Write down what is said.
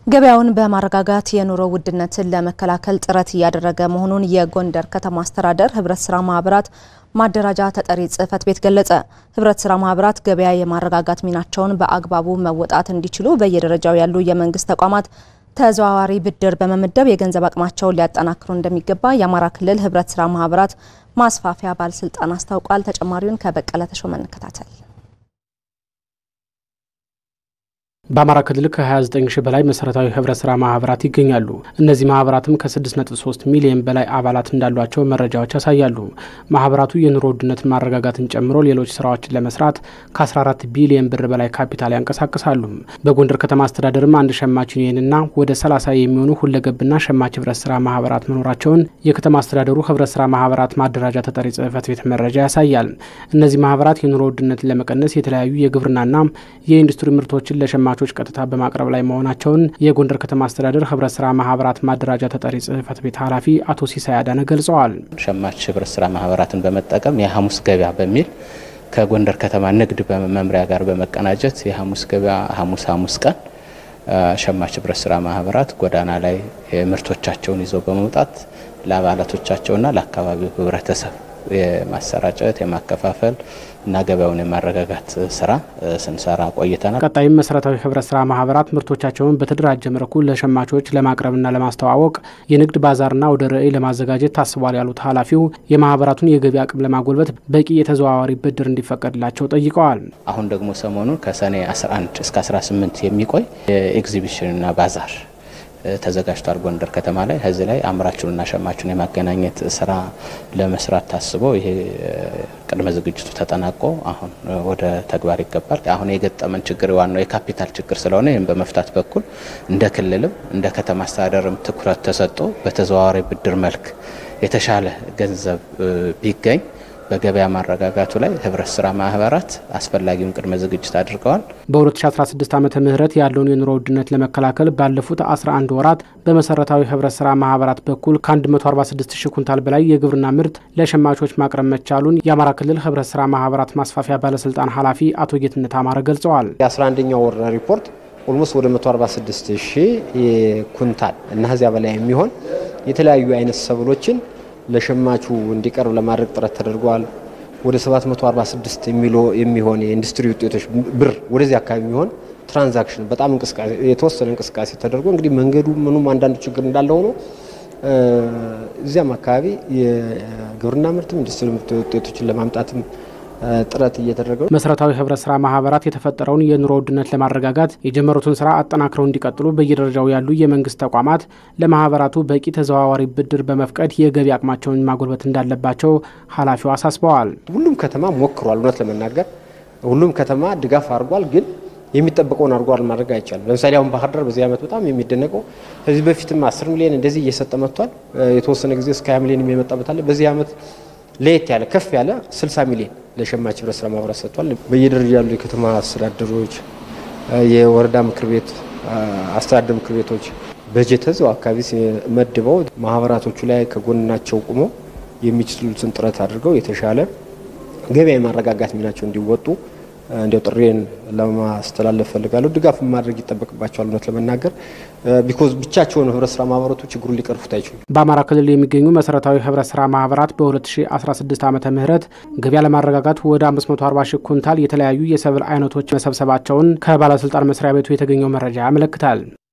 ገበያውን በማረጋጋት የኑሮ ውድነትን ለመከላከል ጥረት እያደረገ መሆኑን የጎንደር ከተማ አስተዳደር ህብረት ስራ ማህበራት ማደራጃ ተጠሪ ጽህፈት ቤት ገለጸ። ህብረት ስራ ማህበራት ገበያ የማረጋጋት ሚናቸውን በአግባቡ መወጣት እንዲችሉ በየደረጃው ያሉ የመንግስት ተቋማት ተዘዋዋሪ ብድር በመመደብ የገንዘብ አቅማቸውን ሊያጠናክሩ እንደሚገባ የአማራ ክልል ህብረት ስራ ማህበራት ማስፋፊያ ባለስልጣን አስታውቋል። ተጨማሪውን ከበቀለ ተሾመ እንከታተል። በአማራ ክልል ከ29 ሺህ በላይ መሰረታዊ ህብረት ስራ ማህበራት ይገኛሉ። እነዚህ ማህበራትም ከ6.3 ሚሊዮን በላይ አባላት እንዳሏቸው መረጃዎች ያሳያሉ። ማህበራቱ የኑሮ ውድነትን ማረጋጋትን ጨምሮ ሌሎች ስራዎችን ለመስራት ከ14 ቢሊዮን ብር በላይ ካፒታል ያንቀሳቅሳሉ። በጎንደር ከተማ አስተዳደርም አንድ ሸማች ዩኒየንና ወደ 30 የሚሆኑ ሁለገብና ሸማች ህብረት ስራ ማህበራት መኖራቸውን የከተማ አስተዳደሩ ህብረት ስራ ማህበራት ማደራጃ ተጠሪ ጽህፈት ቤት መረጃ ያሳያል። እነዚህ ማህበራት የኑሮ ውድነትን ለመቀነስ የተለያዩ የግብርናና የኢንዱስትሪ ምርቶችን ለሸማ ች ቀጥታ በማቅረብ ላይ መሆናቸውን የጎንደር ከተማ አስተዳደር ህብረት ስራ ማህበራት ማደራጃ ተጠሪ ጽህፈት ቤት ኃላፊ አቶ ሲሳይ አዳነ ገልጸዋል። ሸማች ህብረት ስራ ማህበራትን በመጠቀም የሐሙስ ገበያ በሚል ከጎንደር ከተማ ንግድ መምሪያ ጋር በመቀናጀት የሐሙስ ገበያ ሐሙስ ሐሙስ ቀን ሸማች ህብረት ስራ ማህበራት ጎዳና ላይ ምርቶቻቸውን ይዘው በመውጣት ለአባላቶቻቸውና ለአካባቢው ህብረተሰብ የማሰራጨት የማከፋፈል እና ገበያውን የማረጋጋት ስራ ስንሰራ ቆይተናል። ቀጣይም መሰረታዊ ህብረት ስራ ማህበራት ምርቶቻቸውን በተደራጀ መልኩ ለሸማቾች ለማቅረብና ለማስተዋወቅ የንግድ ባዛርና ወደ ርዕይ ለማዘጋጀት ታስቧል ያሉት ኃላፊው የማህበራቱን የገቢ አቅም ለማጎልበት በቂ የተዘዋዋሪ ብድር እንዲፈቀድላቸው ጠይቀዋል። አሁን ደግሞ ሰሞኑን ከሰኔ 11 እስከ 18 የሚቆይ የኤግዚቢሽንና ባዛር ተዘጋጅቷል ጎንደር ከተማ ላይ። ከዚህ ላይ አምራቹንና ሸማቹን የማገናኘት ስራ ለመስራት ታስቦ ይሄ ቅድመ ዝግጅቱ ተጠናቆ አሁን ወደ ተግባር ይገባል። አሁን የገጠመን ችግር ዋናው የካፒታል ችግር ስለሆነ ይህም በመፍታት በኩል እንደ ክልልም እንደ ከተማ አስተዳደርም ትኩረት ተሰጥቶ በተዘዋዋሪ ብድር መልክ የተሻለ ገንዘብ ቢገኝ በገበያ ማረጋጋቱ ላይ ህብረት ስራ ማህበራት አስፈላጊውን ቅድመ ዝግጅት አድርገዋል። በ2016 ዓመተ ምህረት ያለውን የኑሮ ውድነት ለመከላከል ባለፉት 11 ወራት በመሰረታዊ ህብረት ስራ ማህበራት በኩል ከ146 ሺህ ኩንታል በላይ የግብርና ምርት ለሸማቾች ማቅረብ መቻሉን የአማራ ክልል ህብረት ስራ ማህበራት ማስፋፊያ ባለስልጣን ኃላፊ አቶ ጌትነት አማረ ገልጸዋል። የ11ኛው ወር ሪፖርት ኦልሞስት ወደ 146 ሺህ ኩንታል እና ከዚያ በላይ የሚሆን የተለያዩ አይነት ሰብሎችን ለሸማቹ እንዲቀርብ ለማድረግ ጥረት ተደርጓል። ወደ 746 የሚሎ የሚሆን የኢንዱስትሪ ውጤቶች ብር ወደዚህ አካባቢ የሚሆን ትራንዛክሽን በጣም እንቅስቃሴ የተወሰነ እንቅስቃሴ ተደርጎ እንግዲህ መንገዱ ምኑም አንዳንድ ችግር እንዳለ ሆኖ እዚያም አካባቢ የግብርና ምርትም ኢንዱስትሪ ውጤቶችን ለማምጣትም ጥረት እየተደረገ መሰረታዊ ህብረት ስራ ማህበራት የተፈጠረውን የኑሮ ውድነት ለማረጋጋት የጀመሩትን ስራ አጠናክረው እንዲቀጥሉ በየደረጃው ያሉ የመንግስት ተቋማት ለማህበራቱ በቂ ተዘዋዋሪ ብድር በመፍቀድ የገቢ አቅማቸውን ማጎልበት እንዳለባቸው ኃላፊው አሳስበዋል። ሁሉም ከተማ ሞክሯል። እውነት ለመናገር ሁሉም ከተማ ድጋፍ አድርጓል። ግን የሚጠበቀውን አድርጓል ማድረግ አይቻልም። ለምሳሌ አሁን ባህር ዳር በዚህ ዓመት በጣም የሚደነቀው ከዚህ በፊትም 10 ሚሊዮን እንደዚህ እየሰጠ መጥቷል። የተወሰነ ጊዜ እስከ 20 ሚሊዮን የሚመጣበት አለ። በዚህ ዓመት ለየት ያለ ከፍ ያለ 60 ሚሊዮን ለሸማች ህብረት ስራ ማህበራት ሰጥቷል። በየደረጃ ያሉ የከተማ አስተዳደሮች፣ የወረዳ ምክር ቤት አስተዳደር ምክር ቤቶች በጀት እዚያው አካባቢ መድበው ማህበራቶቹ ላይ ከጎናቸው ቁመው የሚችሉትን ጥረት አድርገው የተሻለ ገበያ የማረጋጋት ሚናቸው እንዲወጡ እንዲያው ጥሬን ለማስተላለፍ ፈልጋለሁ። ድጋፍ ማድረግ ይጠበቅባቸዋል። እውነት ለመናገር ቢኮዝ ብቻቸውን ህብረት ስራ ማህበራቱ ችግሩን ሊቀርፉት አይችሉም። በአማራ ክልል የሚገኙ መሰረታዊ ህብረት ስራ ማህበራት በ2016 ዓመተ ምህረት ገበያ ለማረጋጋት ወደ 540 ሺህ ኩንታል የተለያዩ የሰብል አይነቶች መሰብሰባቸውን ከባለስልጣን መስሪያ ቤቱ የተገኘው መረጃ ያመለክታል።